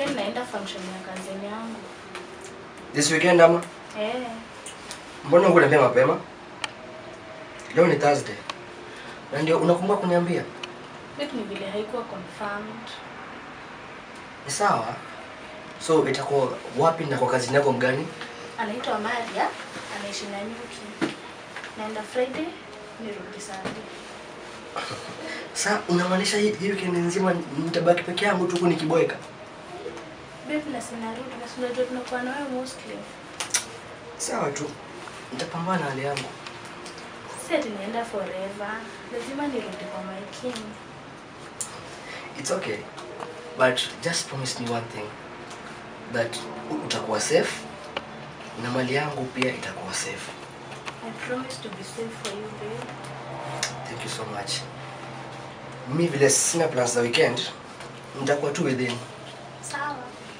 weekend naenda function ya kazini yangu. This weekend ama? Eh, Mbona hukuniambia mapema? Leo ni Thursday. Na ndio unakumbuka kuniambia? babe ni vile haikuwa confirmed. Ni sawa. So itakuwa wapi na kwa kazi yako mgani? Anaitwa Maria, anaishi na Nyuki. Naenda Friday, nirudi Sunday. Sasa unamaanisha hii hii weekend nzima nitabaki peke yangu tu huku nikiboeka? Babe na sinarudi na si unajua tunakuwa na wewe mostly. Sawa tu. Nitapambana na hali yangu. Si ati naenda forever. Lazima nirudi kwa my king. It's okay. But just promise me one thing. That u- utakuwa safe na mali yangu pia itakuwa safe. I promise to be safe for you, babe. Thank you so much. Mimi vile sina plans za weekend, nitakuwa tu within. Sawa.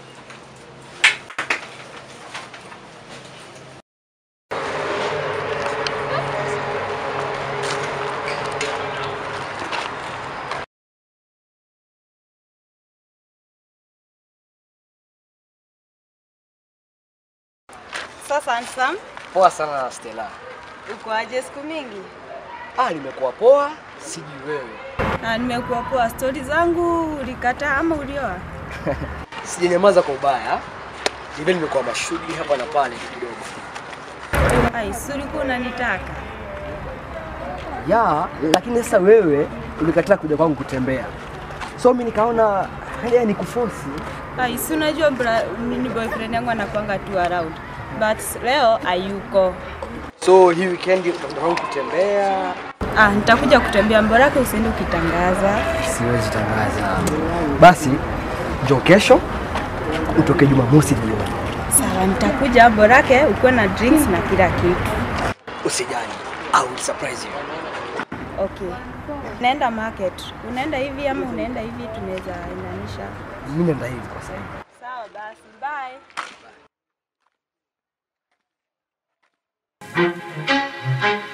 Sasa Ansam, Poa sana Stella. uko aje siku mingi? Ah, nimekuwa poa, sijui wewe. Na nimekuwa poa. Stori zangu ulikataa ama ulioa? Sijanyamaza kwa ubaya. Vile nimekuwa mashughuli hapa na pale kidogo. Ai, si ulikuwa unanitaka? Ya, lakini sasa wewe ulikataa kuja kwangu kutembea. So mimi nikaona haya ni kuforce. Ai, si unajua bra- mimi boyfriend yangu anakuanga tu around. But leo hayuko. So hii weekend utakuja kwangu kutembea. Ah, nitakuja kutembea mborake usiende ukitangaza. Siwezi tangaza. Basi njoo kesho utoke Jumamosi jioni. Sawa, nitakuja borake ukuwe na drinks na kila kitu. Usijali. I will surprise you. Okay. Naenda market. Unaenda hivi ama unaenda hivi tunaweza inanisha. Mimi naenda hivi kwa sasa. Sawa basi, bye.